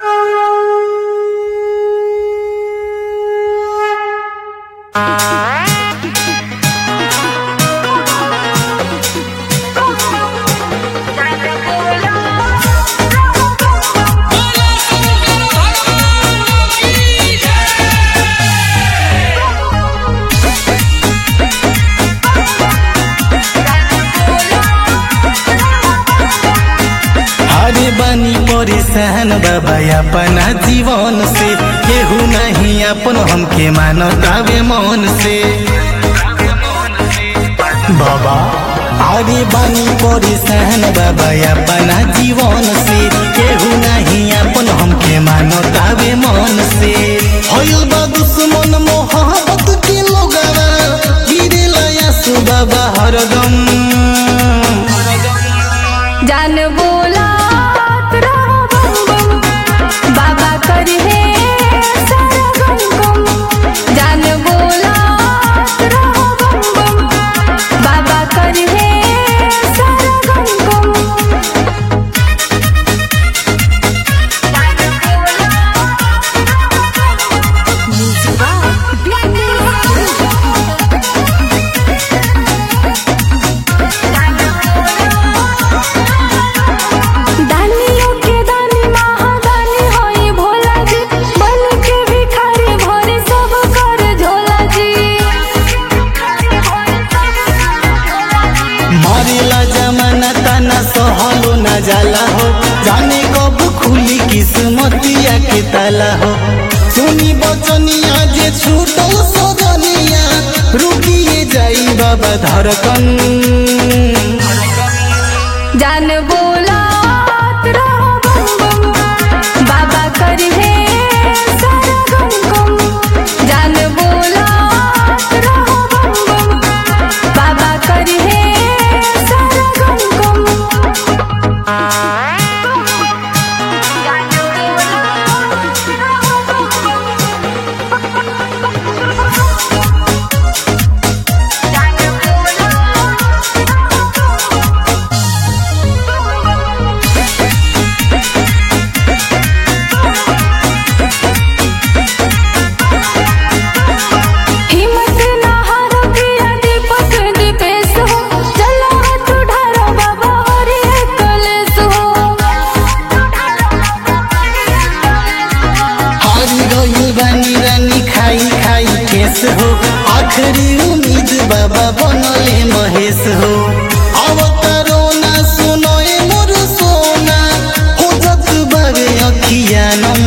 अरे बनी परेशान बाबा अपना जीवन से केहू नहीं अपन हमके मानतावे मन से बाबा अरे बनी परेशान बाबा अपना जीवन से केहू नहीं अपन हमके मानतावे मन से होइल बा दुश्मन मोहब्बत के लोगवा गिरेला यासु बाबा हरदम जान बोलात रहो बम बम बाबा करहे सारा गम गम जान बोलात रहो बम बम बाबा करहे सारा गम गम दानियों के दानी महादानी होई भोला जी बन के भिखारी भोरे सब कर झोला जी मारेला जमाना ताना सहलो न जाला हो जाने कब खुली किस्मतिया के ताला हो सुनी बचनिया जे छूटल सजनिया रुकिए जाई बाबा धड़कन जान बोलात रहो बम बम बाबा करहे सारा गम गम जान बोलात रहो बम बम बाबा करहे सारा गम गम हिम्मत ना हारो पिया दीपक दीपेश हो चलो हाथ उठारो बाबा हरि कलेश हो हारी गई बानी रानी खाई खाई केस हो आखिरी उम्मीद बाबा बनले महेश हो अवतारो ना सुनो ए मोर सोना हो जत बाबे अखिया नम